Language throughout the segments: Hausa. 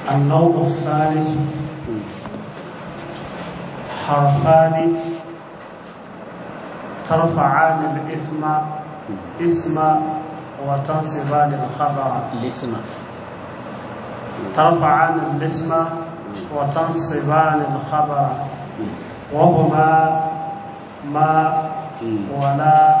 النوع الثالث حرفان ترفعان الإثم اسم وتنصبان الخبر الاسم ترفعان الاسم وتنصبان الخبر وهما ما ولا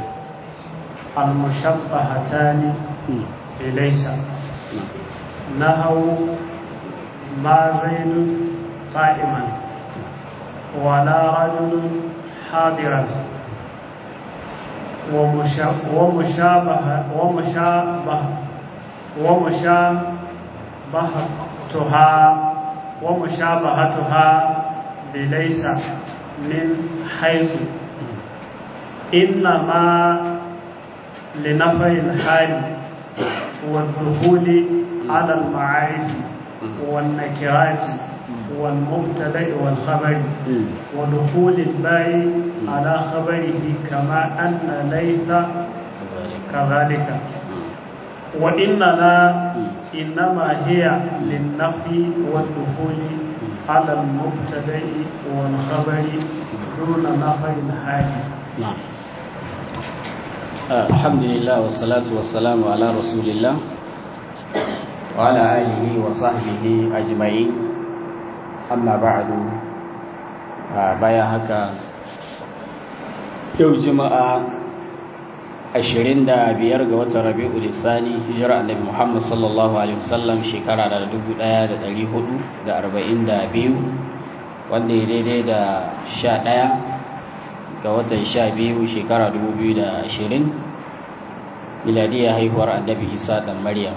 المشبهتان بليس نهوا ما زيد قائما ولا رجل حاضرا ومشابهة ومشابهة ومشابهتها ومشابهتها بليس من حيث إنما لنفي الحال والدخول على المعارف والنكرات والمبتدا والخبر ودخول الباء على خبره كما أن ليس كذلك وإننا إنما هي للنفي والدخول على المبتدا والخبر دون نفي الحال نعم الحمد لله والصلاة والسلام على رسول الله وعلى آله وصحبه أجمعين أما بعد بايا هكا yau juma'a 25 ga watan rabi'u lisani hijira annabi muhammad sallallahu alaihi wasallam shekara da 1442 wanda ya daidai da 11 ga watan 12 shekara 2020 miladiyya haihuwar annabi isa dan maryam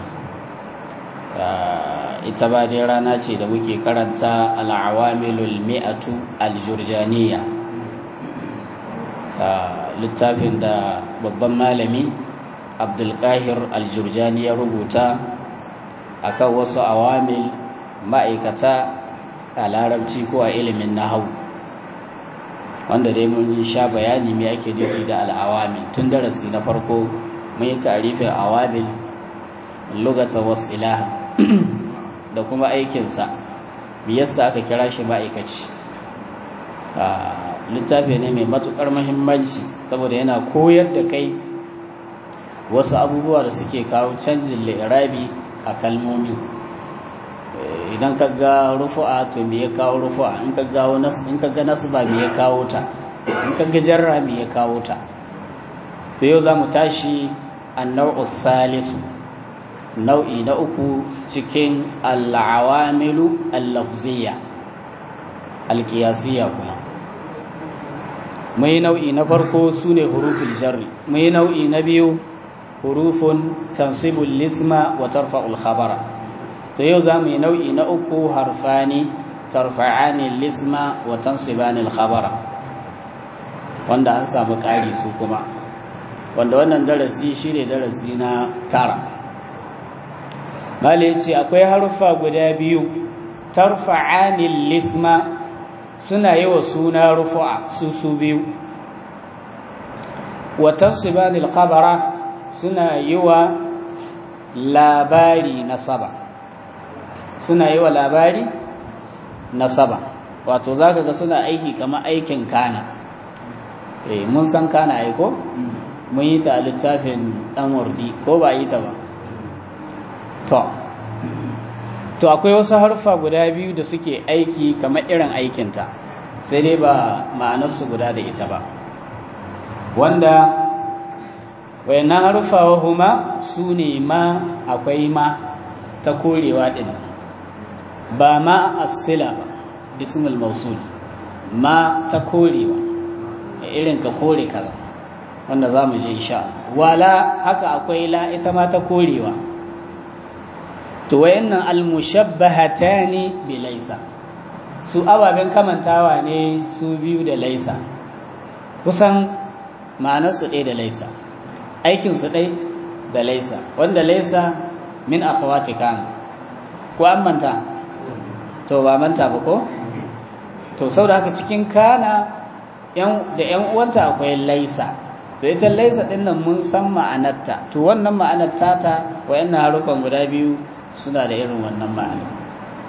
ita ba dai rana ce da muke karanta al'awamilul mi'atu al-jurjaniya littafin da babban malami abdulkahir al-jurjani ya rubuta akan wasu awamil ma'aikata a larabci ko a ilimin nahau wanda dai mun yi sha bayani me ake nufi da al'awamil tun darasi na farko mun yi tarifin awamil lugata wasu ilaha da kuma aikinsa yasa aka kira shi ma'aikaci littafi ne mai matukar mahimmanci saboda yana koyar da kai wasu abubuwa da suke kawo canjin lirabi a kalmomi idan ka ga rufu'a to me ya kawo rufu'a in ka ga in ka ga nasba me ya kawo ta in ka ga jarra me ya kawo ta to yau zamu tashi an-naw'u thalithu nau'i na uku cikin al-awamilu al-lafziyya al-qiyasiyya kuma mai nau'i na farko su ne hurufin jarri mai nau'i na biyu hurufun tansibul lisma wa tarfa'ul khabara to yau za mu yi nau'i na uku harfani tarfa'ani lisma wa tansibani khabara wanda an samu ƙari su kuma wanda wannan darasi shi ne darasi na tara Mali ce akwai harfa guda biyu tarfa'ani lisma suna yi wa suna rufu'a su su biyu watan sibanil khabara suna yi wa labari nasaba suna yi wa labari nasaba wato za ka ga suna aiki kamar aikin kana eh mun san kana aiko mun yi ta a littafin ɗan wardi ko ba yi ta ba to to akwai wasu harfa guda biyu da suke aiki kamar irin aikinta sai dai ba ma'anarsu guda da ita ba wanda wayannan harfa wa huma su ne ma akwai ma ta korewa ɗin ba ma asila ba bismil mausul ma ta korewa irin ka kore kaza wanda za mu je insha wala haka akwai la ita ma ta korewa to wayannan almushabbahatani bi laisa su ababen kamantawa ne su biyu da laisa kusan ma'anarsu ɗaya da laisa aikinsu ɗai da laisa wanda laisa min akhawati kan ko an manta to ba manta ba ko to saboda haka cikin kana da yan uwanta akwai laisa to ita laisa ɗin nan mun san ma'anarta to wannan ma'anar tata wayannan harufan guda biyu suna da irin wannan ma'ana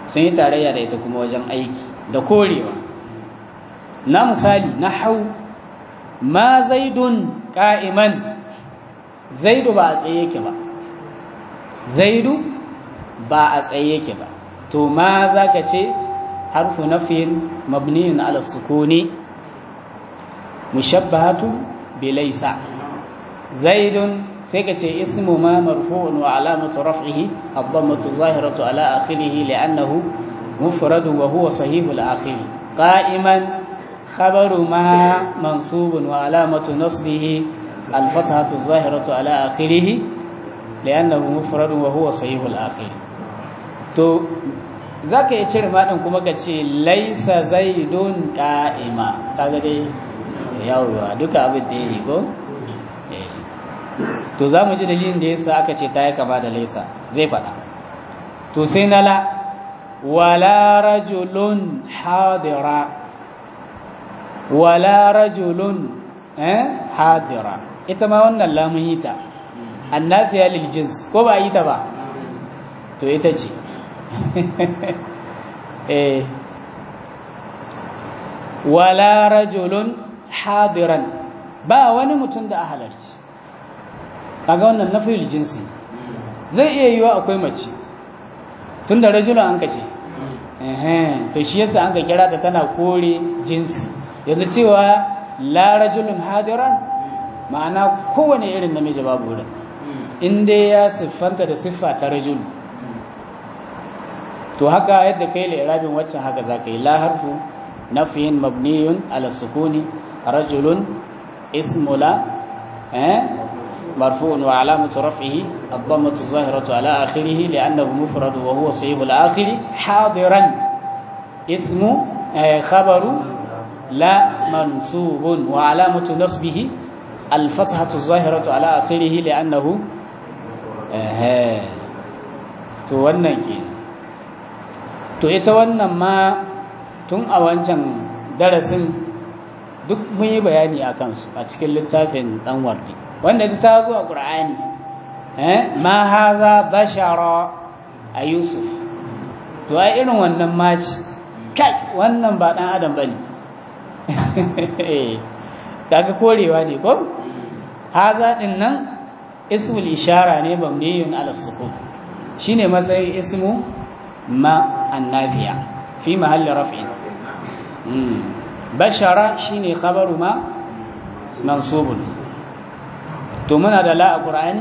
sun yi tarayya da ita kuma wajen aiki da korewa na misali na hau ma zaidun ka'iman zaidu ba a tsaye yake ba zaidu ba a tsaye yake ba to ma za ka ce harfu nafin mabniyun ala sukuni mushabbahatu bilaisa zaidun sai ka ce ismu ma marfu'un wa alamatu raf'ihi ad-dammatu zahiratu ala akhirih li'annahu mufrad wa huwa sahih al-akhir qa'iman khabaru ma mansubun wa alamatu nasbihi al-fathatu zahiratu ala akhirih li'annahu mufrad wa huwa sahih al-akhir to zaka yi cire madin kuma ka ce laisa zaidun qa'ima kaga dai yawwa duka abin da yake ko to za mu ji dalilin da yasa aka ce ta yi kama da laisa zai faɗa to sai na la wala rajulun hadira wala rajulun eh hadira ita ma wannan lamun yi ta annafiya lil jins ko ba yi ta ba to ita ce eh wala rajulun hadiran ba wani mutum da a halarci kaga wannan nafiyul jinsi zai iya yiwa akwai mace tun da rajulun an ka ce to shi yasa an ka kira ta tana kore jinsi yanzu cewa la rajulun hadiran ma'ana kowane irin namiji babu wurin in dai ya siffanta da siffa ta rajul to haka yadda kai la irabin waccan haka za ka yi la harfu nafiyin mabniyun ala sukuni rajulun ismu la مرفوع وعلامة رفعه الضمة الظاهرة على آخره لأنه مفرد وهو صيغ الآخر حاضرا اسم خبر لا منصوب وعلامة نصبه الفتحة الظاهرة على آخره لأنه to wannan ke to ita wannan ma tun a wancan darasin duk mun yi bayani a kansu a cikin littafin ɗan wardi wanda ta zo a ƙur'ani ma haza bashara a yusuf to ai irin wannan maci kai wannan ba ɗan adam ba ne kaga korewa ne ko haza ɗin nan ismul ishara ne bamniyun ala sukun shine matsayin ismu ma annabiya fi mahalli raf'in bashara shine khabaru ma mansubun to muna da la a ƙura'ani?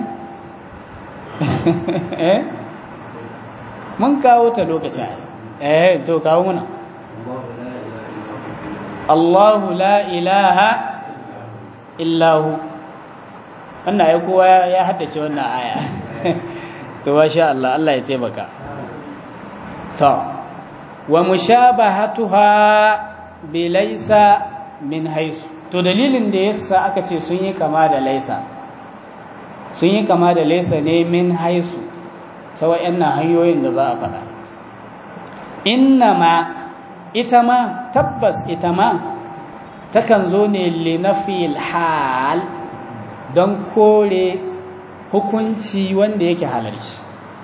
mun kawo ta lokacin eh to kawo muna Allahu la ilaha illahu wannan ya kowa ya haddace wannan aya to sha Allah Allah ya taimaka to wa mushabahatuha bi laysa min haisu to dalilin da yasa aka ce sun yi kama da laisa sun yi kama da laisa ne min haisu ta wa'annan hanyoyin da za a faɗa inna ma ita ma tabbas ita ma takan zo ne linafil hal don kore hukunci wanda yake halarci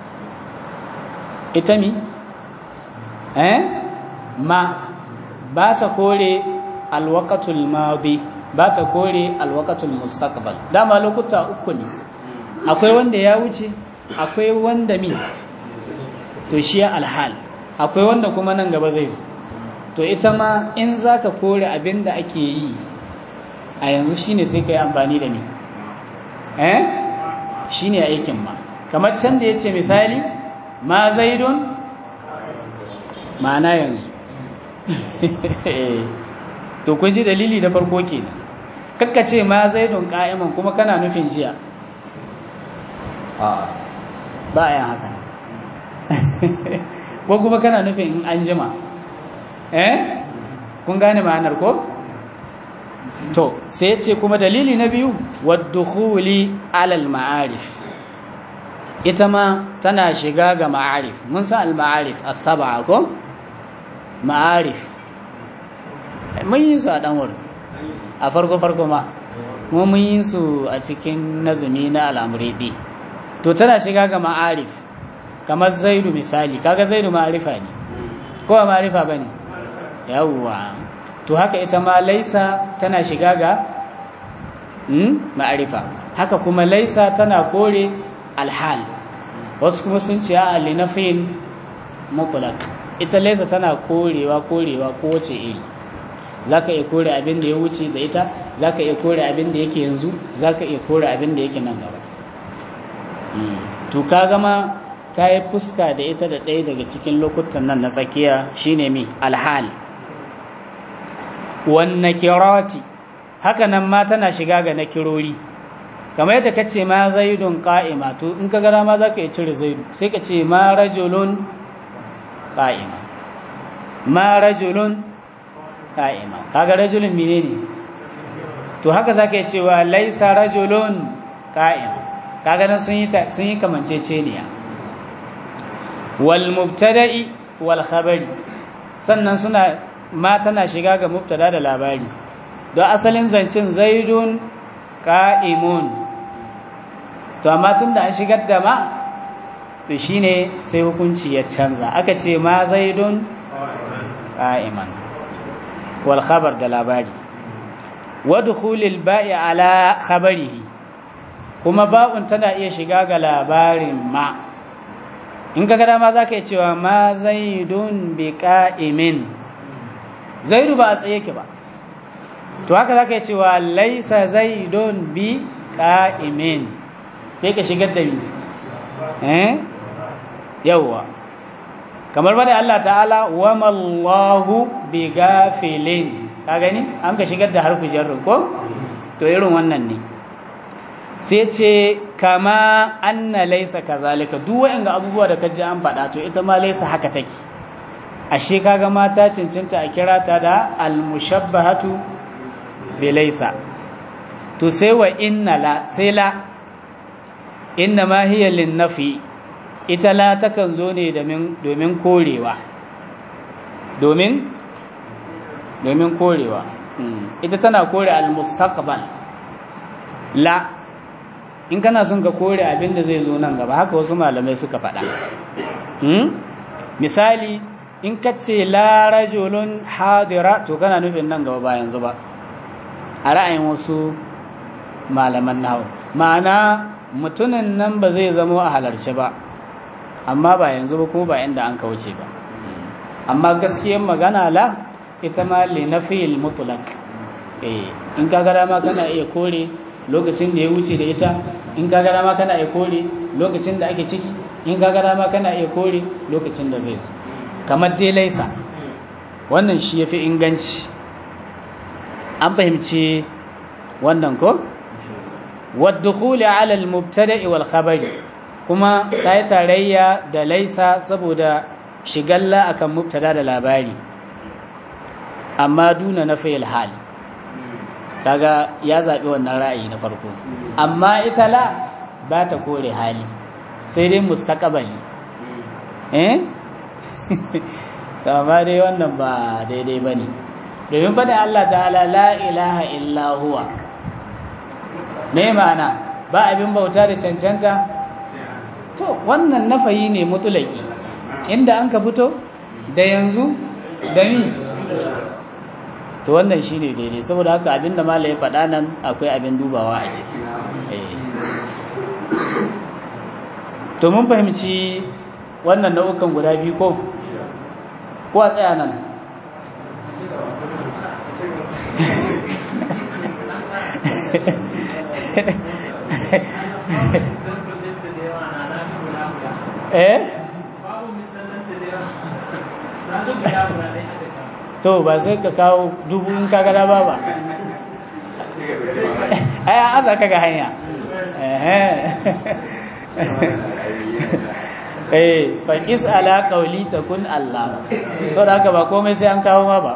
ita mi eh ma ba ta kore alwakatul madi ba ta kore alwakatul mustaqbal dama lokuta uku ne akwai wanda ya wuce akwai wanda mi to shi alhal akwai wanda kuma nan gaba zai zo to ita ma in zaka kore abin da ake yi a yanzu shine sai ka yi amfani da mi eh shine aikin ma kamar can da yace misali ma zaidun ma'ana yanzu to kun ji dalili da farko kenan kakka ce ma zaidun qa'iman kuma kana nufin jiya a ba a yin haka ko kuma kana nufin in an jima eh kun gane ma'anar ko to sai ya ce kuma dalili na biyu waddukhuli alal ma'arif ita ma tana shiga ga ma'arif mun san al-ma'arif as-sab'a ko ma'arif mun yi su a dan wurin a farko farko ma kuma mun yi su a cikin nazumi na al'amuridi to tana shiga ga ma'arif kamar zaidu misali kaga zaidu ma'arifa ne ko ba ma'arifa bane yawwa to haka ita ma laisa tana shiga ga hmm? ma'arifa haka kuma laisa tana kore alhal wasu kuma sun ce a linafin mutlaq ita laisa tana korewa korewa ko wace iri zaka iya kore abin da ya wuce da ita zaka iya kore abin da yake yanzu zaka iya kore abin da yake nan gaba to kaga ma ta yi fuska da ita da ɗaya daga cikin lokutan nan na tsakiya shine mi alhal wan nakirati haka nan ma tana shiga ga nakirori kamar yadda ka ce ma zaidun qa'ima to in ka gara ma zaka iya cire zaidu sai ka ce ma rajulun qa'ima ma rajulun qa'ima kaga rajulun menene to haka zaka iya cewa laisa rajulun qa'ima kaga nan sun yi sun yi kamanceceniya wal mubtada'i wal khabari sannan suna ma tana shiga ga mubtada da labari don asalin zancin zaidun qa'imun to amma tunda an shigar da ma to shine sai hukunci ya canza aka ce ma zaidun qa'iman wal khabar da labari wa dukhulil ba'i ala khabarihi kuma ba'un tana iya shiga ga labarin ma in ka gada ma za ka yi cewa ma zaidun bi ka'imin zaidu ba a tsaye ke ba to haka za ka yi cewa laisa zaidun bi ka'imin sai ka shigar da bi eh yawwa kamar bada Allah ta'ala wa mallahu bi gafilin ka gani an ka shigar da harfi jarrin ko to irin wannan ne sai ce kama anna laisa kazalika duk waɗanda abubuwa da kaji an faɗa to ita ma laisa haka take ashe kaga mata cincinta a kira ta da almushabbahatu bi laisa to sai wa inna la sai la inna ma hiya lin nafi ita la takan zo ne domin korewa domin domin korewa ita tana kore al-mustaqbal la in kana son ka kore abin da zai zo nan gaba haka wasu malamai suka faɗa misali in ka ce la rajulun hadira to kana nufin nan gaba ba yanzu ba a ra'ayin wasu malaman nawa ma'ana mutumin nan ba zai zama a halarci ba amma ba yanzu ba kuma ba inda an kauce ba amma gaskiyar magana la ita ma li nafil mutlaq eh in ka ga dama kana iya kore lokacin da ya wuce da ita in ka ga dama kana iya kore lokacin da ake ciki in ka ga dama kana iya kore lokacin da zai zo kamar dai laisa wannan shi yafi inganci an fahimci wannan ko waddukhuli ala al-mubtada'i wal khabari kuma ta yi tarayya da laisa saboda shigalla akan mubtada da labari amma duna na fayil hal kaga ya zaɓi wannan ra'ayi na farko amma ita la ba ta kore hali sai dai mustaqbali eh amma dai wannan ba daidai bane domin faɗin Allah ta'ala la ilaha illa huwa me ma'ana ba abin bauta da cancanta to wannan nafayi ne mutulaki inda an ka fito da yanzu da ni to wannan shine daidai saboda haka abinda mala ya faɗa nan akwai abin dubawa a ciki to mun fahimci wannan nau'ukan guda biyu ko ko a tsaya nan eh to ba sai ka kawo dubu in ka gada ba ba ai an aza ka ga hanya eh fa is ala qawli takun Allah to da haka ba komai sai an kawo ma ba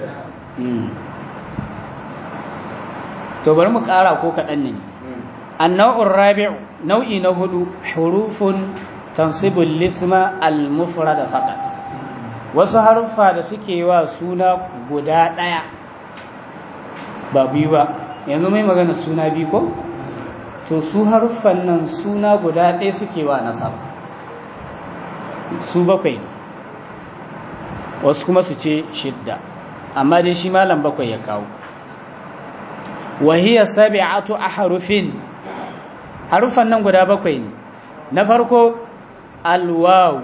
to bari mu kara ko kaɗan ne annau'ur rabi'u nau'i na hudu hurufun tansibul lisma al-mufrad faqat wasu haruffa da suke wa suna guda ɗaya ba biyu ba yanzu mai magana suna biyu ko to su haruffan nan suna guda ɗaya suke wa nasaba su bakwai wasu kuma su ce shidda amma dai shi malam bakwai ya kawo wahiya sabi'atu ahrufin harufan nan guda bakwai ne na farko alwaw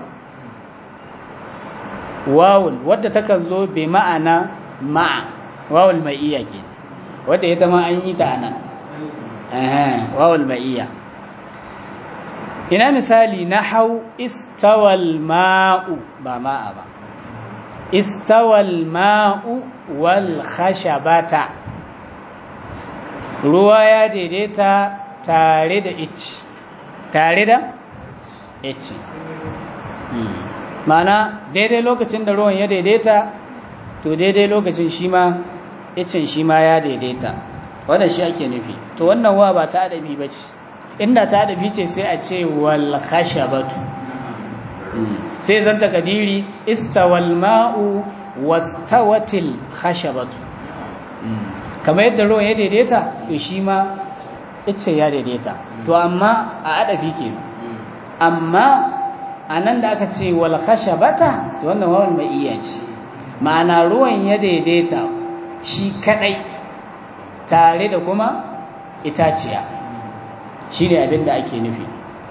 wawun wadda takan zo bi ma'ana ma'a wawul ma'iyya ke wadda ita ma an yi ta anan wawul ma'iyya ina misali na hau istawal ma'u ba ma'a ba istawal ma'u wal khashabata ruwa ya daidaita tare da ici tare da ici mana daidai lokacin da ruwan ya daidaita to daidai lokacin shi ma icin shi ma ya daidaita wannan shi ake nufi to wannan wa ba ta adabi ba ce inda ta adabi ce sai a ce wal khashabatu sai zan takadiri istawal ma'u wastawatil khashabatu kamar yadda ruwan ya daidaita to shi ma icce ya daidaita to amma a adafi ke amma a nan da aka ce wal khashabata wannan wawan mai iya ce ma'ana ruwan ya daidaita shi kadai tare da kuma itaciya shi ne abin da ake nufi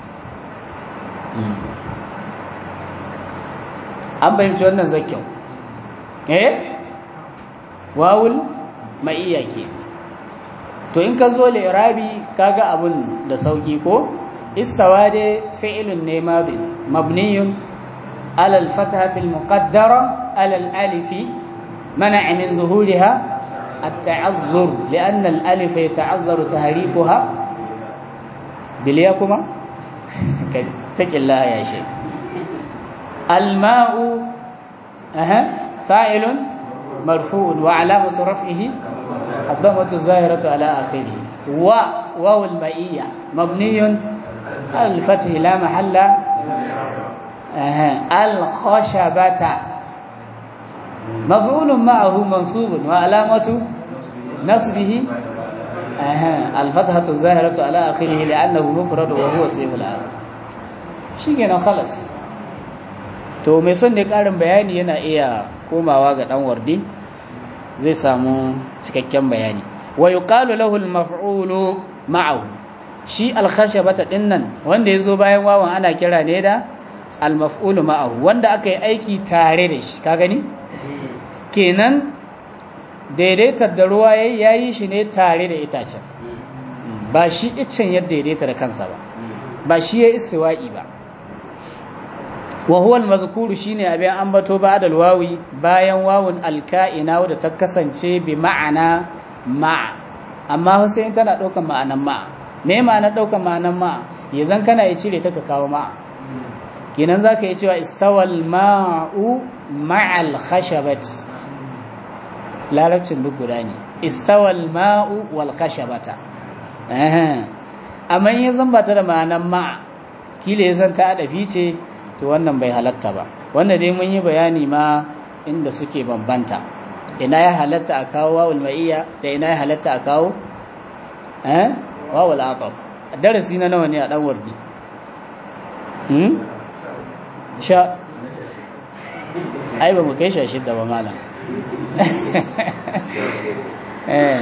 an fahimci wannan zakyau eh wawul ma'iyya ke to in ka zo li'irabi kaga abun da sauki ko istawa dai fi'ilun ne mabniyun alal fatahatil muqaddara alal alifi منع من ظهورها التعذر لأن الألف يتعذر تهريكها بليكما تك الله يا شيخ الماء أها فاعل مرفوع وعلامة رفعه الضمة الظاهرة على آخره و واو المائية مبني على الفتح لا محل أها الخشبة مفعول معه منصوب وعلامة نصبه أها الفتحة الظاهرة على آخره لأنه مفرد وهو سيف الآخر شيء خلص to mai son da ƙarin bayani yana iya komawa ga ɗan wardi zai samu cikakken bayani wa yuqalu lahu al-maf'ulu ma'ahu shi al-khashabata dinnan wanda yazo bayan wawan ana kira ne da al-maf'ulu ma'ahu wanda aka yi aiki tare da shi ka gani kenan daidaitar da ruwa ya yi shi ne tare da itacen ba shi iccen yadda daidaita da kansa ba ba shi ya istiwa'i ba wa huwa al-mazkuru shine abin ambato ba da wawi bayan wawun alka'ina wadda ta kasance bi ma'ana ma'a amma Hussein tana ɗaukar ma'anan ma'a me ma'anar ɗaukar ma'anan ma'a yanzan kana ya cire ta ka kawo ma'a kenan zaka yi cewa istawal ma'u ma'al khashabati larabcin duk guda ne istawal ma'u wal khashabata amma in zan ba ta da ma'anan ma'a kila ya zan ta adafi ce to wannan bai halatta ba wannan dai mun yi bayani ma inda suke bambanta ina ya halatta a kawo wawul ma'iyya da ina ya halatta a kawo eh wawul aqaf darasi na nawa ne a dan wardi hmm sha ai ba mu kai sha shidda ba malam eh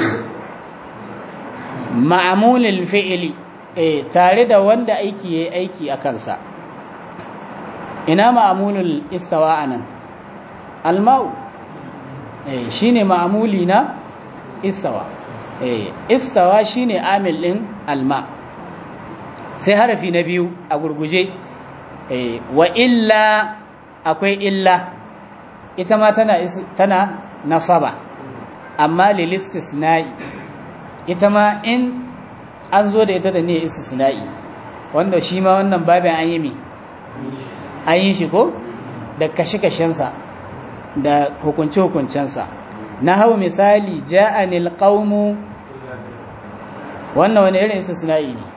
ma'amulil fi'li eh tare da wanda aiki yayi aiki a kansa ina ma'amulul istawa anan alma'u eh shine ma'amuli na istawa eh istawa shine amil din alma sai harafi na biyu a gurguje eh wa illa akwai illa ita ma tana tana nasaba amma lil istisna'i ita ma in an zo da ita da ne istisna'i wanda shi ma wannan babin an yi mi an yi shi ko da kashe-kashensa da hukunce-hukuncensa na hau misali ja'anil qaumu wannan wani irin istisna'i ne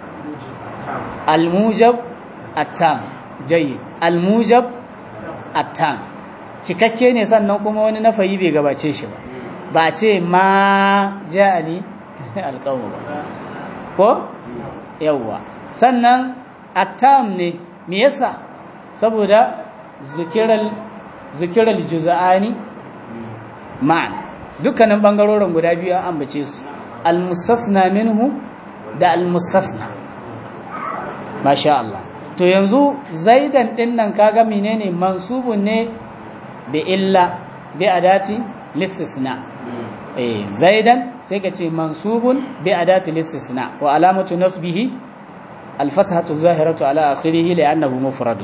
almujab attam jayyid almujab attam cikakke ne sannan kuma wani nafayi bai gabace shi ba ba ce ma ja'ani alqaumu ba ko yawwa sannan attam ne me yasa saboda zukiral zikira juz'ani ma'an dukkanin bangarorin guda biyu an ambace su al-mustasna minhu da al-mustasna masha Allah to yanzu zaidan din nan kaga menene mansubun ne bi illa bi adati listisna eh zaidan sai ka ce mansubun bi adati listisna wa alamatu nasbihi al-fathatu zahiratu ala akhirih li'annahu mufradun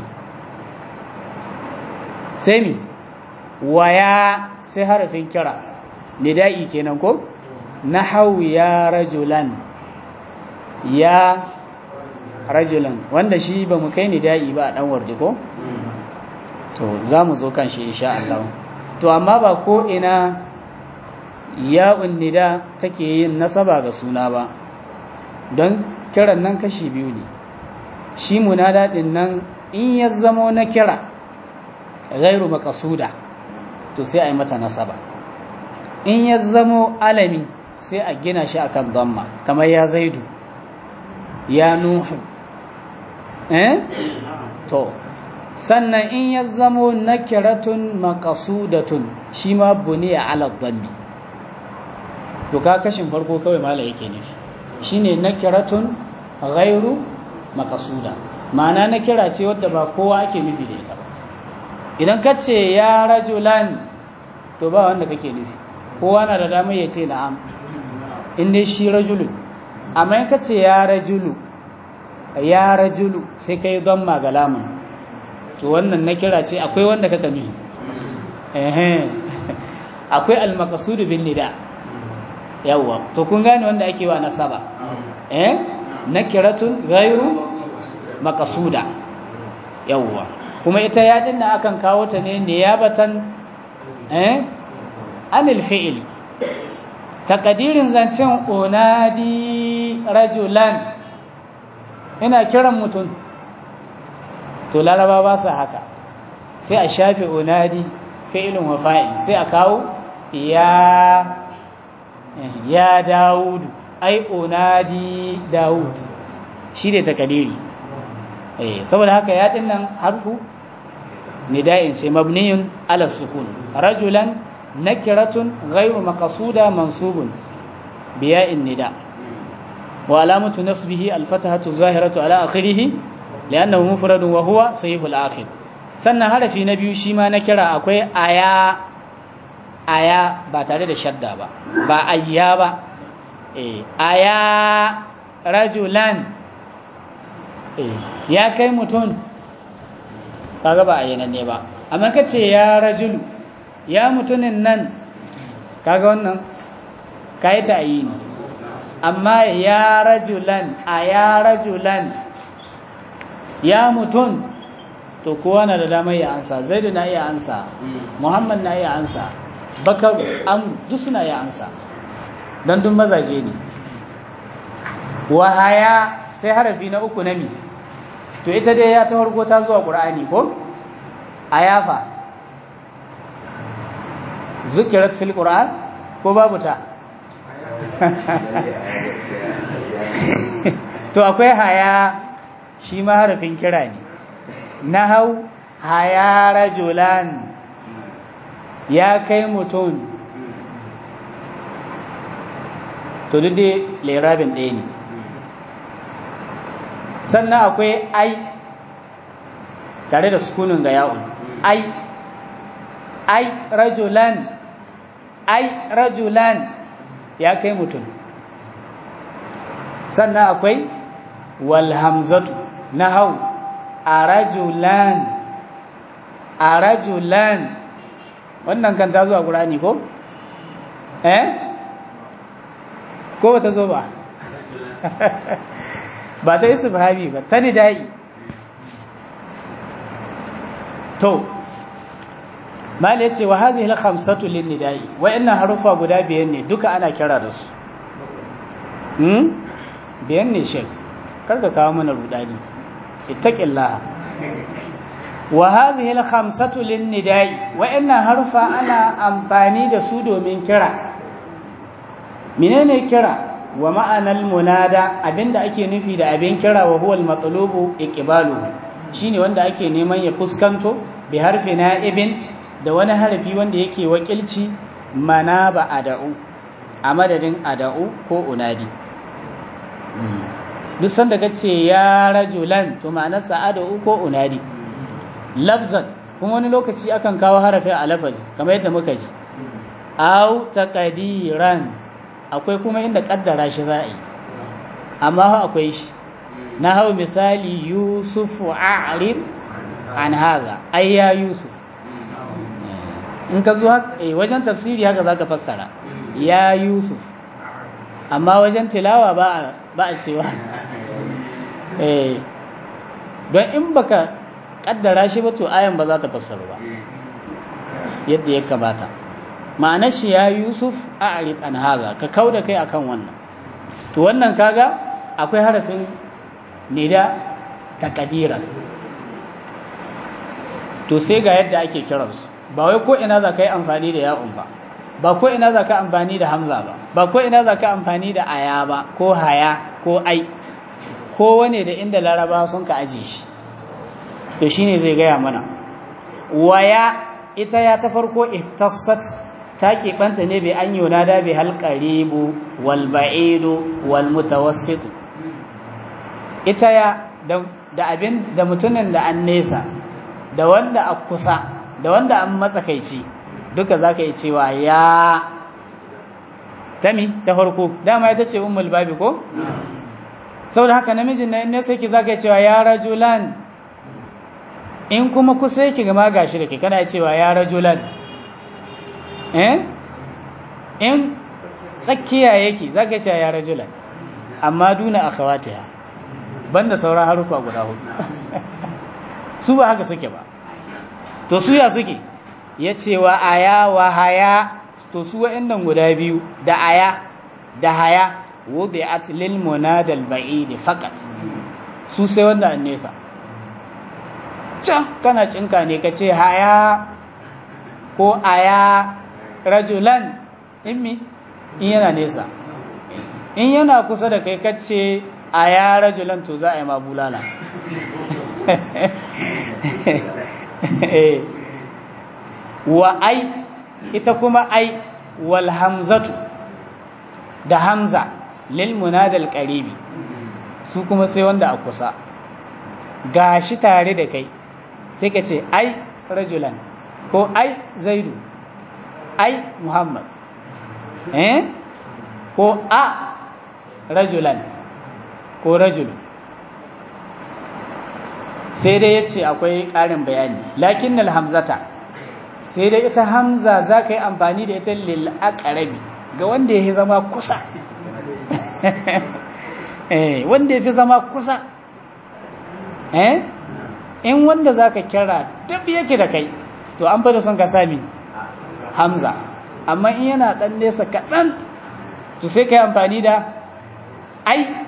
sai mi waya sai harafin kira nida'i kenan ko nahawu ya rajulan ya rajulan wanda shi ba mu kai nida'i ba a dan wardi ko to za mu zo kan shi insha Allah to amma ba ko ina ya'un nida take yin nasaba ga suna ba don kiran nan kashi biyu ne shi munada din nan in ya zamo na kira ghairu maqsuda to sai a yi mata nasaba in ya zamo alami sai a gina shi akan dhamma kamar ya zaidu ya nuhu eh to sannan in ya zamo nakiratun maqsudatun shi ma buniya ala dhammi to ka kashin farko kawai mala yake nufi shine nakiratun ghairu maqsuda ma'ana nakira ce wadda ba kowa ake nufi da ita ba idan ka ce ya rajulan to ba wanda kake nufi kowa na da damar ya ce na'am in dai shi rajulu amma in ka ce ya rajulu ya rajulu sai ka yi don magalamun to wannan na kira ce akwai wanda kaka nufi akwai almakasudu bin nida yawwa to kun gane wanda ake wa nasaba eh nakiratun ghairu maqsuda yawwa kuma ita ya dinna akan kawo ta ne niyabatan eh anil fi'il takadirin zancen unadi rajulan ina kiran mutum to laraba ba su haka sai a shafe unadi fi'ilun wa fa'il sai a kawo ya ya dawudu ai unadi dawud shi ne takadiri eh saboda haka ya dinnan harfu نداء مبني على السكون رجلا نكرة غير مقصودة منصوب بياء النداء وعلامة نصبه الفتحة الظاهرة على آخره لأنه مفرد وهو صحيح الآخر sannan harafi na biyu shi ma na kira akwai aya aya ba tare da shadda ba ba ayya ba eh aya rajulan eh ya kai mutum kaga ba a ne ba amma ka ce ya rajulu ya mutumin nan kaga wannan ka yi ta'ayi ne amma ya rajulan a ya rajulan ya mutum to kowa na da damar ya ansa zaidu na iya ansa muhammad na iya ansa bakar an duk suna iya ansa don duk mazaje ne wahaya sai harafi na uku na mi to ita dai ya ta farko ta zuwa ƙur'ani ko a yafa zukirat fil ƙur'an ko babu ta to akwai haya shi ma harafin kira ne na hau haya rajulan ya kai mutum to duk dai lerabin ɗaya ne sannan akwai ai tare da sukunin ga ya'un ai ai rajulan ai rajulan ya kai mutum sannan akwai wal hamzatu na hau a rajulan a rajulan wannan kan ta zuwa ƙurani ko? eh? ko ba ta zo ba? ba ta yi subhabi ba ta nida'i to mali ya ce wa hazi hil khamsatu lin nida'i wa'annan harufa guda biyan ne duka ana kira da su hmm biyan ne shek karka kawo mana rudani ittaqillaha wa hadhihi al khamsatu lin nida'i wa'annan harufa ana amfani da su domin kira menene kira wa ma'anar munada abinda ake nufi da abin kira wa huwa al-matlubu iqbaluhu shine wanda ake neman ya fuskanto bi harfi na'ibin da wani harafi wanda yake wakilci mana ba ada'u a madadin ada'u ko unadi duk sanda ka ce ya rajulan to ma'anarsa ada'u ko unadi lafzan kuma wani lokaci akan kawo harafi a lafazi kamar yadda muka ji au taqdiran akwai kuma inda kaddara shi za a yi amma akwai shi na hau misali yusufu a'rid an haza ai ya yusuf in ka zo wajen tafsiri haka zaka fassara ya yusuf amma wajen tilawa ba a cewa don in baka kaddara shi ba to ayan ba za ta fassara ba yadda ya kamata ma'anar shi ya yusuf a arif an haza ka kau da kai akan wannan to wannan kaga akwai harafin nida takadira to sai ga yadda ake kiransu ba wai ko ina za ka yi amfani da ya'un ba ba ko ina za ka amfani da hamza ba ba ko ina za ka amfani da aya ba ko haya ko ai ko wane da inda laraba sun ka aje shi to shine zai gaya mana waya ita ya ta farko iftassat ta keɓanta ne bai an yunada bai halƙaribu wal ba'idu wal mutawassit ita ya da abin da mutumin da an nesa da wanda a kusa da wanda an matsakaici duka za ka yi cewa ya tami ta farko dama ita ce ummul babi ko saboda haka namijin na nesa yake za ka yi cewa ya rajulan in kuma kusa yake gama gashi da ke kana cewa ya rajulan eh in tsakiya yake za ka yi cewa ya rajulan amma duna a kawata banda sauran harufa guda hudu su ba haka suke ba to su ya suke ya ce wa aya wa haya to su wa'annan guda biyu da aya da haya wudi'at lil munadal ba'id faqat su sai wanda an nesa can kana cinka ne ka ce haya ko aya rajulan immi in yana nesa in yana kusa da kai ka ce aya rajulan to za a yi ma bulala wa ai ita kuma ai wal hamzatu da hamza lil munadal qaribi su kuma sai wanda a kusa gashi tare da kai sai ka ce ai rajulan ko ai zaidu ai muhammad eh ko a rajulan ko rajul sai dai ya ce akwai ƙarin bayani lakin hamzata sai dai ita hamza za ka yi amfani da ita lil'aƙarabi ga wanda ya fi zama kusa wanda ya fi zama kusa in wanda za ka kira duk yake da kai to an fada son ka sami hamza amma in yana ɗan nesa kaɗan to sai ka yi amfani da ai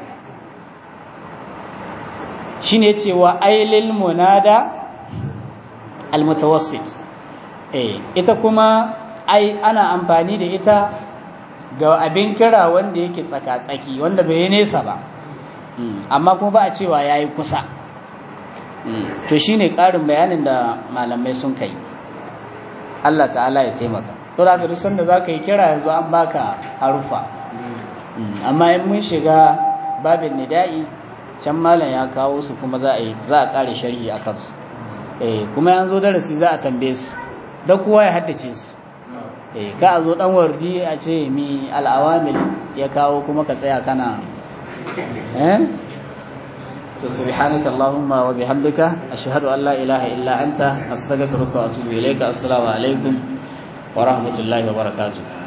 shi ne cewa ailil munada almutawassit eh ita kuma ai ana amfani da ita ga abin kira wanda yake tsaka-tsaki wanda bai nesa ba amma kuma ba a cewa ya yi kusa to shi ne ƙarin bayanin da malamai sun kai Allah ta'ala ya taimaka to da duk sanda za ka yi kira yanzu an baka harufa amma in mun shiga babin nida'i can malam ya kawo su kuma za a yi za a ƙare sharhi a kansu eh kuma yanzu darasi za a tambaye su da kowa ya haddace su eh ka a zo dan wardi a ce mi al'awamil ya kawo kuma ka tsaya kana eh to subhanaka allahumma wa bihamdika ashhadu an la ilaha illa anta astaghfiruka wa atubu ilayka assalamu alaikum wa rahmatullahi wa barakatuh